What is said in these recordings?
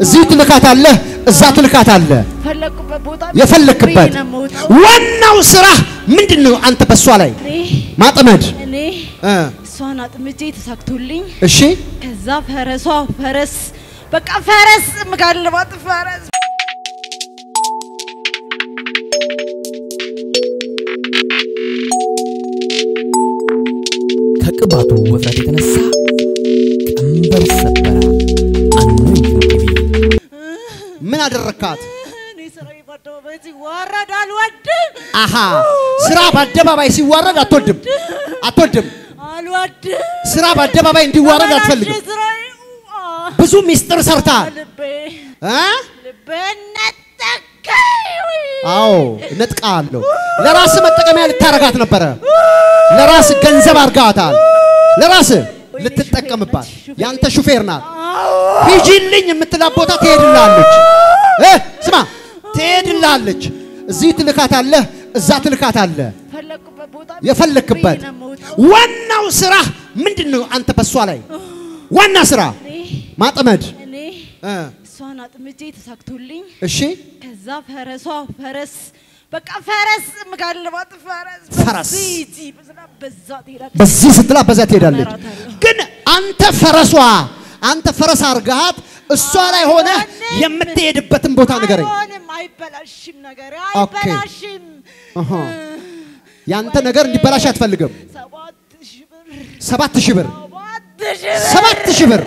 እዚህ ትልካታለህ፣ እዛ ትልካታለህ። ፈለኩበት ቦታ የፈለክበት ብሬ ነው የምወጣው። ዋናው ስራ ምንድን ነው? አንተ በሷ ላይ እኔ ማጥመድ እኔ እ እሷን አጥምጄ ተሳክቶልኝ እሺ ከዛ ፈረሷ ፈረስ በቃ ፈረስ ምጋልባት ፈረስ ከቅባቱ ውፍረት የተነሳ ቀንበር ሰበረ። አኖይንቲንግ ቲቪ ምን አደረካት? እኔ ስራዬ በአደባባይ ሲዋረድ አልወድም አሃ ስራ በአደባባይ ሲዋረድ አትወድም አትወድም። አልወድም ስራ በአደባባይ እንዲዋረድ አትፈልግም። ተበላሸ ስራዬ አ፣ ብዙ ሚስጥር ሰርተሃል ልቤ እ? ልቤ ነጠቀኝ አዎ ነጥቃለሁ። ለራስ መጠቀሚያ ልታረጋት ነበረ። ለራስ ገንዘብ አርጋታል። ለራስ ልትጠቀምባት ያንተ ሹፌር ናት። ሂጂልኝ የምትላት ቦታ ትሄድላለች። እ ስማ ትሄድላለች። እዚህ ትልካታለህ፣ እዛ ትልካታለህ። ፈለኩበት ቦታ የፈለክበት ብሬ ነው የምወጣው። ዋናው ስራ ምንድን ነው? አንተ በሷ ላይ ዋና ስራ እኔ ማጥመድ እኔ እ እሷን አጥምጄ ተሳክቶልኝ እሺ ከዛ ፈረሷ ፈረስ በቃ ፈረስ ምጋልባት ፈረስ ፈረስ። በዚህ ሂጂ፣ በዝናብ በዛ ትሄዳለች። በዚህ ስትላ በዛ ትሄዳለች። እመራታለሁ። ግን አንተ ፈረሷ አንተ ፈረስ አርጋት እሷ ላይ ሆነ አይሆንም። የምትሄድበትን ቦታ ንገረኝ። አይሆንም፣ አይበላሽም ነገር ኦኬ። አይበላሽም። አሃ። ያንተ ነገር እንዲበላሽ አትፈልግም። ሰባት ሺህ ብር ሰባት ሺህ ብር ሰባት ሺህ ብር ሰባት ሺህ ብር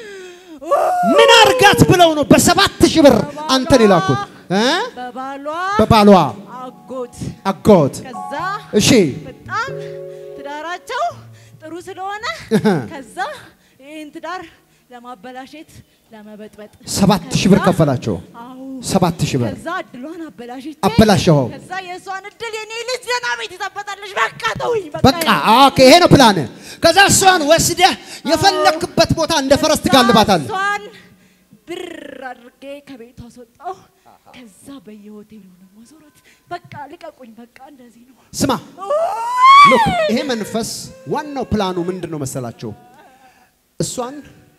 ምን አርጋት ብለው ነው በሰባት ሺህ ብር አንተን የላኩት እ? በባሏ በባሏ አጎት አጎት ከዛ እሺ በጣም ትዳራቸው ጥሩ ስለሆነ ከዛ ይህን ትዳር ለማበላሸት ለመበጥበጥ ሰባት ሺህ ብር ከዛ- ከፈላቸው። አዎ ሰባት ሺህ ብር ከዛ እድሏን አበላሽቼ አበላሸኸው። ከዛ የእሷን እድል የኔ ልጅ ገና ቤት ይጠበጣለች። በቃ ተውኝ በቃ ኦኬ፣ ይሄ ነው ፕላን። ከዛ እሷን ወስደህ የፈለክበት ቦታ እንደ ፈረስ ትጋልባታለህ። እሷን ብር አድርጌ ከቤት አስወጣው። ከዛ በየሆቴሉ ነው ማዞራት። በቃ ልቀቁኝ፣ በቃ እንደዚህ ነው። ስማ ሉክ፣ ይሄ መንፈስ ዋናው ፕላኑ ምንድን ነው መሰላቸው? እሷን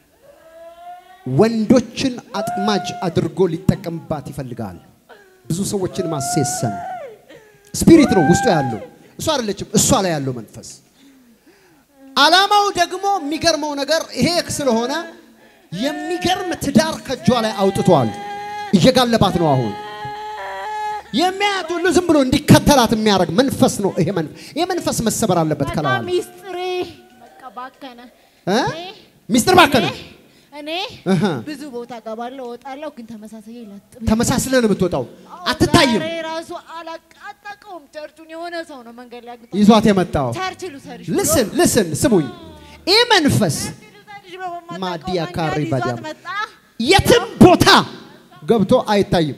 ወንዶችን አጥማጅ አድርጎ ሊጠቀምባት ይፈልጋል። ብዙ ሰዎችን ማሴሰን ስፒሪት ነው ውስጡ ያለው፣ እሷ አይደለችም፣ እሷ ላይ ያለው መንፈስ። አላማው ደግሞ የሚገርመው ነገር ይሄ ስለሆነ የሚገርም ትዳር ከእጇ ላይ አውጥቷል። እየጋለባት ነው አሁን የሚያያት ሁሉ ዝም ብሎ እንዲከተላት የሚያደርግ መንፈስ ነው። ይሄ መንፈስ ይሄ መንፈስ መሰበር አለበት። በቃ ከላዋል ሚስጥሬ በቃ ባከነ። እ? እኔ- ሚስጥር ባከነ። እኔ- እኔ እህ። ብዙ ቦታ ገባለሁ እወጣለሁ፣ ግን ተመሳሳይ ላጥብ ተመሳስለን ነው የምትወጣው፣ አትታይም። ዛሬ ራሱ አላቃጠቀውም። ቸርቹን የሆነ ሰው ነው መንገድ ላይ አግኝቶ ይዟት የመጣው ቸርች ልውሰድሽ ብሎ ልስን ልስን ስሙኝ፣ ይህ መንፈስ ልውሰድሽ ብሎ በማታውቀው ማዲያ መንገድ ካሪ ይዟት ባዲያ መጣ። የትም ቦታ ገብቶ አይታይም።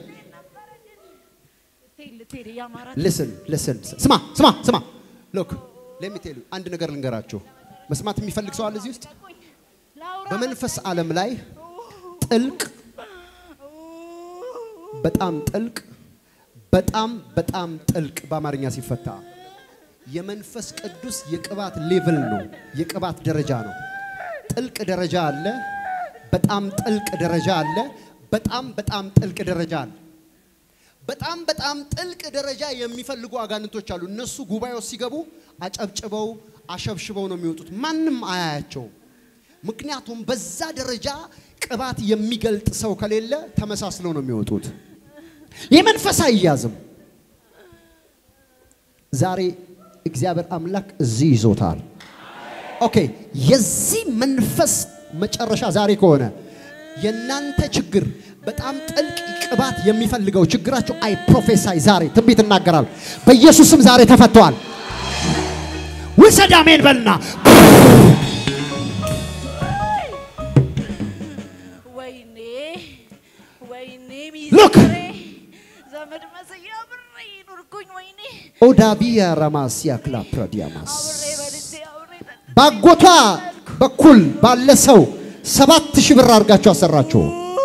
ልትሄድ ልትሄድ እያማራት ልስን ልስን ስማ ስማ ስማ ሎክ ለሚቴሉ አንድ ነገር ልንገራችሁ። መስማት የሚፈልግ ሰው አለ እዚህ ውስጥ ላውራ በመንፈስ ዓለም ላይ ጥልቅ በጣም ጥልቅ በጣም በጣም ጥልቅ በአማርኛ ሲፈታ የመንፈስ ቅዱስ የቅባት ሌቭል ነው። የቅባት ደረጃ ነው። ጥልቅ ደረጃ አለ። በጣም ጥልቅ ደረጃ አለ። በጣም በጣም ጥልቅ ደረጃ አለ። በጣም በጣም ጥልቅ ደረጃ የሚፈልጉ አጋንንቶች አሉ። እነሱ ጉባኤው ሲገቡ አጨብጭበው አሸብሽበው ነው የሚወጡት። ማንም አያያቸውም። ምክንያቱም በዛ ደረጃ ቅባት የሚገልጥ ሰው ከሌለ ተመሳስለው ነው የሚወጡት። ይህ መንፈስ አይያዝም። ዛሬ እግዚአብሔር አምላክ እዚህ ይዞታል። ኦኬ፣ የዚህ መንፈስ መጨረሻ ዛሬ ከሆነ የእናንተ ችግር በጣም ጥልቅ ቅባት የሚፈልገው ችግራቸው አይ ፕሮፌሳይ ዛሬ ትንቢት እናገራል። በኢየሱስም ዛሬ ተፈተዋል። ውሰድ አሜን በልና ወይኔ ወይኔ Look. ሚስጥሬ ዘመድ መስያ አብሬ ኑርኩኝ። ወይኔ ኦዳቢያ ራማሲያ ክላፕራዲያማስ አብሬ በልቼ አብሬ ጠጥቼ ባጎቷ በኩል ባለ ሰው ሰባት ሺህ ብር አድርጋችሁ አሰራችሁ።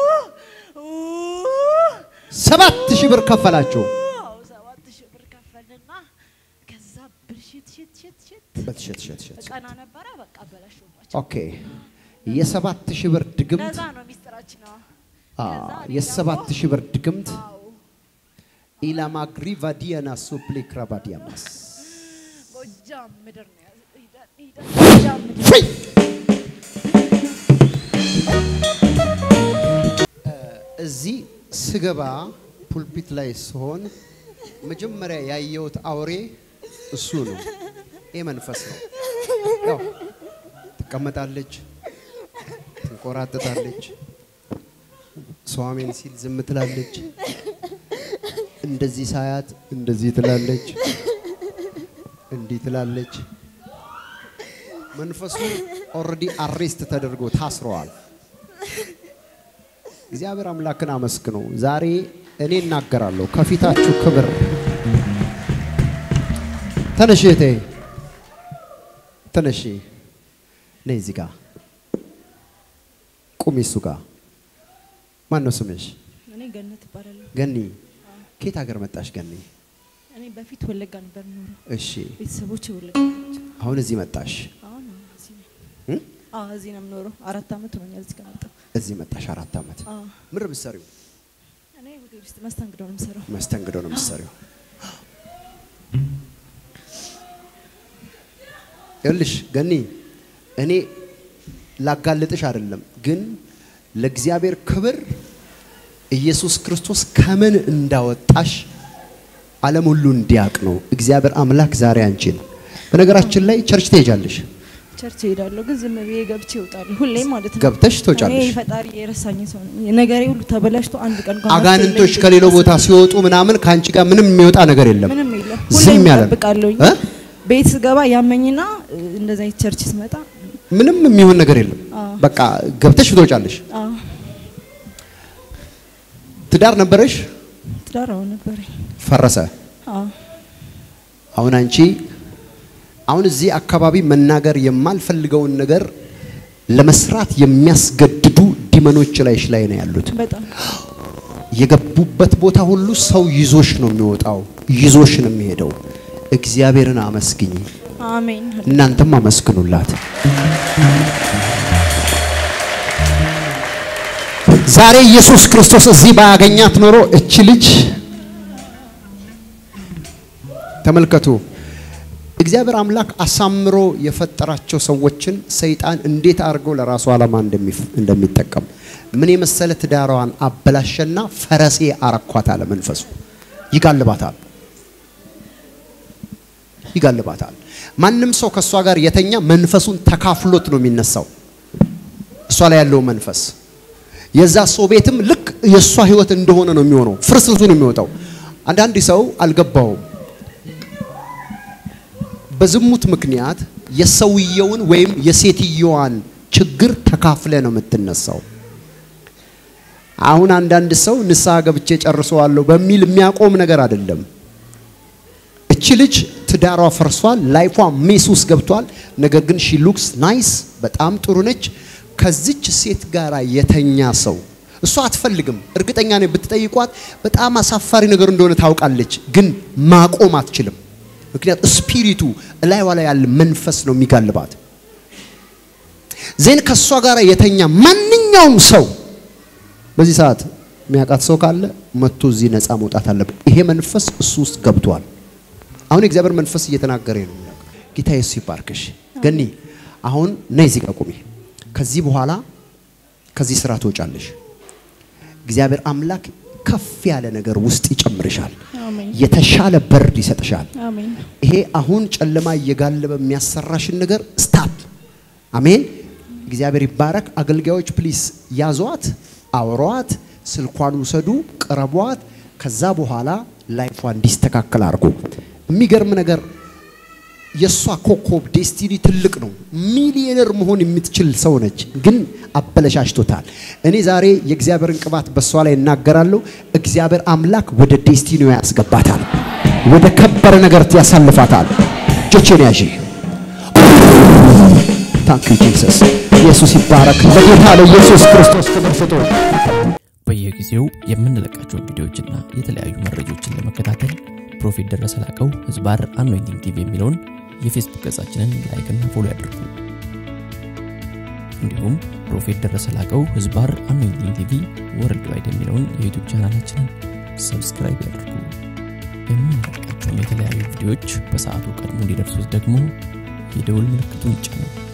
ሰባት ሺህ ብር ከፈላችሁ። አዎ ሰባት ሺህ ብር ከፈልና ከዛ ብልሽት ሽት ሽት ሽት በትሸት ሸት ሸት ቀና ነበረ በቃ በላሽባቸው። ኦኬ የሰባት ሺህ ብር ድግምት ለዛ ነው ሚስጥራችን ነው አ፣ ከዛ እኔ የሰባት ደግሞ- ሺህ ብር ድግምት አዎ ኢላማግሪ ቫዲያና ሱፕሌ ክራባዲያማስ ጎጃም ምድር ነው ያዘ- ሂደን ሂደን ጎጃም ምድር ፍሪ እዚህ ስገባ ፑልፒት ላይ ስሆን መጀመሪያ ያየሁት አውሬ እሱ ነው። ይህ መንፈስ ነው። ያው ትቀመጣለች፣ ትንቆራጥጣለች፣ ሰው አሜን ሲል ዝም ትላለች። እንደዚህ ሳያት እንደዚህ ትላለች፣ እንዲህ ትላለች። መንፈሱ ኦልሬዲ አሬስት ተደርጎ ታስረዋል። እግዚአብሔር አምላክን አመስግኑ። ዛሬ እኔ እናገራለሁ ከፊታችሁ ክብር። ተነሽ እህቴ ተነሺ፣ ነይ እዚህ ጋር ቁሚ። እሱ ጋር ማን ነው ስምሽ? እኔ ገነት እባላለሁ። ገኒ። ከየት ሀገር መጣሽ ገኒ? እኔ በፊት ወለጋ ነበር የምኖረው። እሺ፣ ቤተሰቦች ወለጋ ናቸው። አሁን እዚህ መጣሽ አሁን እዚህ ነው። እ? አዎ እዚህ ነው የምኖረው። አራት አመት ሆኖኛል እዚህ ከመጣሁ። እዚህ መጣሽ አራት ዓመት። አዎ ምንድን ነው የምትሰሪው? እኔ ሆቴል ውስጥ መስተንግዶ ነው የምሰራው። መስተንግዶ ነው የምትሰሪው። ይኸውልሽ ገኒ፣ እኔ ላጋልጥሽ አይደለም፣ ግን ለእግዚአብሔር ክብር ኢየሱስ ክርስቶስ ከምን እንዳወጣሽ ዓለም ሁሉ እንዲያውቅ ነው እግዚአብሔር አምላክ ዛሬ አንቺን። በነገራችን ላይ ቸርች ትሄጃለሽ፣ ቸርች እሄዳለሁ፣ ግን ዝም ብዬ ገብቼ እወጣለሁ። ሁሌ ማለት ነው። ገብተሽ ትወጫለሽ። እኔ ፈጣሪ የረሳኝ ሰው ነኝ። ነገሬ ሁሉ ተበላሽቶ አንድ ቀን እንኳን አጋንንቶች መፍትሄ ከሌላው የለኝም። ቦታ ሲወጡ ምናምን ከአንቺ ጋር ምንም የሚወጣ ነገር የለም። ምንም የለም። ዝም ሁሌም ያለ ነው። እጠብቃለሁኝ። እ? ቤት ስገባ ያመኝና እ፣ እንደዛ አይነት ቸርች ስመጣ ምንም የሚሆን ነገር የለም። አዎ። በቃ ገብተሽ ትወጫለሽ። አዎ ትዳር ነበረሽ፣ ትዳር አሁን ነበረኝ። ፈረሰ። አዎ አሁን አንቺ አሁን እዚህ አካባቢ መናገር የማልፈልገውን ነገር ለመስራት የሚያስገድዱ ዲመኖች ላይሽ ላይ ነው ያሉት። በጣም የገቡበት ቦታ ሁሉ ሰው ይዞሽ ነው የሚወጣው፣ ይዞሽ ነው የሚሄደው። እግዚአብሔርን አመስግኝ፣ አሜን። እናንተም አመስግኑላት። ዛሬ ኢየሱስ ክርስቶስ እዚህ ባያገኛት ኖሮ እቺ ልጅ ተመልከቱ። እግዚአብሔር አምላክ አሳምሮ የፈጠራቸው ሰዎችን ሰይጣን እንዴት አድርጎ ለራሱ ዓላማ እንደሚፍ- እንደሚጠቀም ምን የመሰለ ትዳሯን አበላሸና ፈረሴ አረኳት አለ መንፈሱ። ይጋልባታል ይጋልባታል። ማንም ሰው ከእሷ ጋር የተኛ መንፈሱን ተካፍሎት ነው የሚነሳው። እሷ ላይ ያለው መንፈስ የዛ ሰው ቤትም ልክ የእሷ ህይወት እንደሆነ ነው የሚሆነው። ፍርስርሱ ነው የሚወጣው። አንዳንድ ሰው አልገባውም። በዝሙት ምክንያት የሰውየውን ወይም የሴትየዋን ችግር ተካፍለ ነው የምትነሳው። አሁን አንዳንድ ሰው ንስሐ ገብቼ ጨርሰዋለሁ በሚል የሚያቆም ነገር አይደለም። እቺ ልጅ ትዳሯ ፈርሷል፣ ላይፏ ሜስ ውስጥ ገብቷል። ነገር ግን ሺ ሉክስ ናይስ፣ በጣም ጥሩ ነች። ከዚች ሴት ጋር የተኛ ሰው እሷ አትፈልግም። እርግጠኛ ነኝ ብትጠይቋት በጣም አሳፋሪ ነገር እንደሆነ ታውቃለች፣ ግን ማቆም አትችልም። ምክንያት ስፒሪቱ እላይዋ ላይ ያለ መንፈስ ነው የሚጋልባት። ዜን ከእሷ ጋር የተኛ ማንኛውም ሰው በዚህ ሰዓት የሚያውቃት ሰው ካለ መጥቶ እዚህ ነፃ መውጣት አለበት። ይሄ መንፈስ እሱ ውስጥ ገብቷል። አሁን የእግዚአብሔር መንፈስ እየተናገረ ነው። ጌታ ኢየሱስ ይባርክሽ። ገኒ አሁን ነይ እዚህ ጋር ቁሚ። ከዚህ በኋላ ከዚህ ስራ ትወጫለሽ። እግዚአብሔር አምላክ ከፍ ያለ ነገር ውስጥ ይጨምርሻል። አሜን የተሻለ በርድ ይሰጥሻል። አሜን ይሄ አሁን ጨለማ እየጋለበ የሚያሰራሽን ነገር ስታፕ። አሜን። እግዚአብሔር ይባረክ። አገልጋዮች ፕሊስ ያዟት፣ አውሯት፣ ስልኳን ውሰዱ፣ ቅረቧት። ከዛ በኋላ ላይፏ እንዲስተካከል አድርጎ የሚገርም ነገር የእሷ ኮከብ ዴስቲኒ ትልቅ ነው። ሚሊዮነር መሆን የምትችል ሰው ነች፣ ግን አበለሻሽቶታል። እኔ ዛሬ የእግዚአብሔርን ቅባት በእሷ ላይ እናገራለሁ። እግዚአብሔር አምላክ ወደ ዴስቲኒው ያስገባታል፣ ወደ ከበረ ነገር ያሳልፋታል። እጆቼን ያዢ። ታንክ ዩ ጂሰስ። ኢየሱስ ይባረክ። ለጌታ ለኢየሱስ ክርስቶስ ክብር ስጡ። በየጊዜው የምንለቃቸውን ቪዲዮዎችና የተለያዩ መረጃዎችን ለመከታተል ፕሮፌት ደረሰ ላቀው ህዝባር አኖይንቲንግ ቲቪ የሚለውን የፌስቡክ ገጻችንን ላይክና ፎሎ ያድርጉ። እንዲሁም ፕሮፌት ደረሰ ላቀው ህዝባር አኖይንቲንግ ቲቪ ወርልድ ዋይድ የሚለውን የዩቱብ ቻናላችንን ሰብስክራይብ ያድርጉ። የምንለቃቸውን የተለያዩ ቪዲዮዎች በሰዓቱ ቀድሞ እንዲደርሱት ደግሞ የደውል ምልክቱን ይጫኑ።